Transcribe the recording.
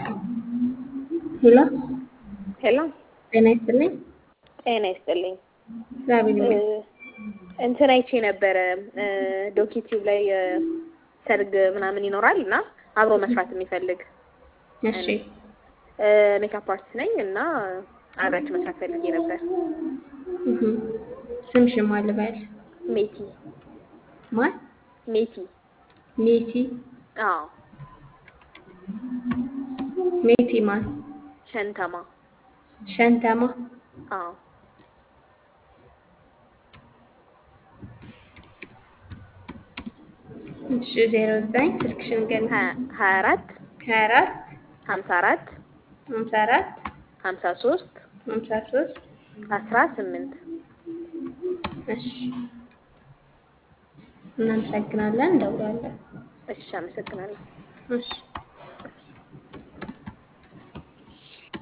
ሄሎ ሄሎ ጤና ይስጥልኝ። ጤና ይስጥልኝ። እግዚአብሔር ይመስገን። እንትን አይቼ ነበረ ዶኪቲዩብ ላይ ሰርግ ምናምን ይኖራል እና አብሮ መስራት የሚፈልግ እሺ ሜካፕ አርቲስት ነኝ እና አብራችሁ መስራት ፈልጌ ነበር። እህ ስምሽን ማን ልበል? ሜቲ ማን? ሜቲ ሜቲ አዎ ሜቲ ማን? ሸንተማ ሸንተማ አዎ እሺ ዜሮ ዘጠኝ ስልክሽን ገን ሀያ አራት ሀያ አራት ሀምሳ አራት ሀምሳ አራት ሀምሳ ሶስት ሀምሳ ሶስት አስራ ስምንት እሺ እናመሰግናለን። እንደውላለን። እሺ አመሰግናለሁ። እሺ